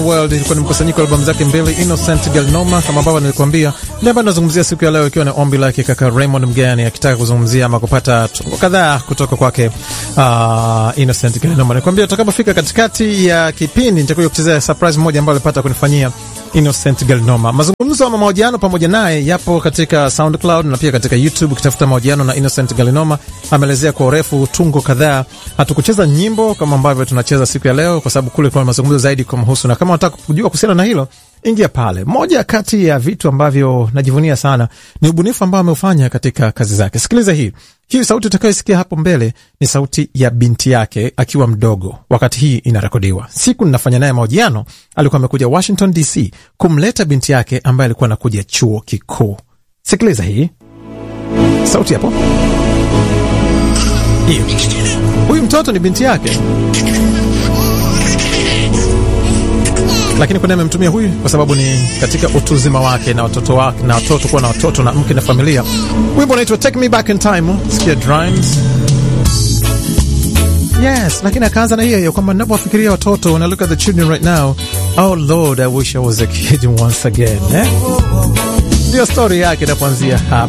World ilikuwa ni mkusanyiko wa albamu zake mbili Innocent Galnoma, kama ambavyo nilikuambia, ndio ambayo nazungumzia siku ya leo, ikiwa ni ombi lake kaka Raymond Mgani akitaka kuzungumzia ama kupata tungo kadhaa kutoka kwake uh, Innocent Galnoma. Nikwambia tutakapofika katikati ya kipindi nitakuja kuchezea surprise moja ambayo alipata kunifanyia Innocent Galnoma. Mazungumzo ama mahojiano pamoja naye yapo katika SoundCloud na pia katika YouTube. Ukitafuta mahojiano na Innocent Galnoma, ameelezea kwa urefu tungo kadhaa. Hatukucheza nyimbo kama ambavyo tunacheza siku ya leo, kwa sababu kule kuna mazungumzo zaidi kumhusu, na kama unataka kujua kuhusiana na hilo ingia pale. Moja kati ya vitu ambavyo najivunia sana ni ubunifu ambao ameufanya katika kazi zake. Sikiliza hii hii sauti utakayosikia hapo mbele ni sauti ya binti yake akiwa mdogo wakati hii inarekodiwa. Siku ninafanya naye mahojiano, alikuwa amekuja Washington DC kumleta binti yake ambaye alikuwa anakuja chuo kikuu. Sikiliza hii sauti hapo, hiyo. Huyu mtoto ni binti yake lakini kuna amemtumia huyu kwa sababu ni katika utu uzima wake na watoto wake na watoto kuwa na watoto na mke na familia. Wimbo unaitwa Take Me Back in Time, sikia drums. Yes, lakini akaanza na hiyo hiyo kwamba ninapowafikiria watoto, when I look at the children right now, oh Lord, I wish I was a kid once again. Eh? Ndio story yake inapoanzia hapa.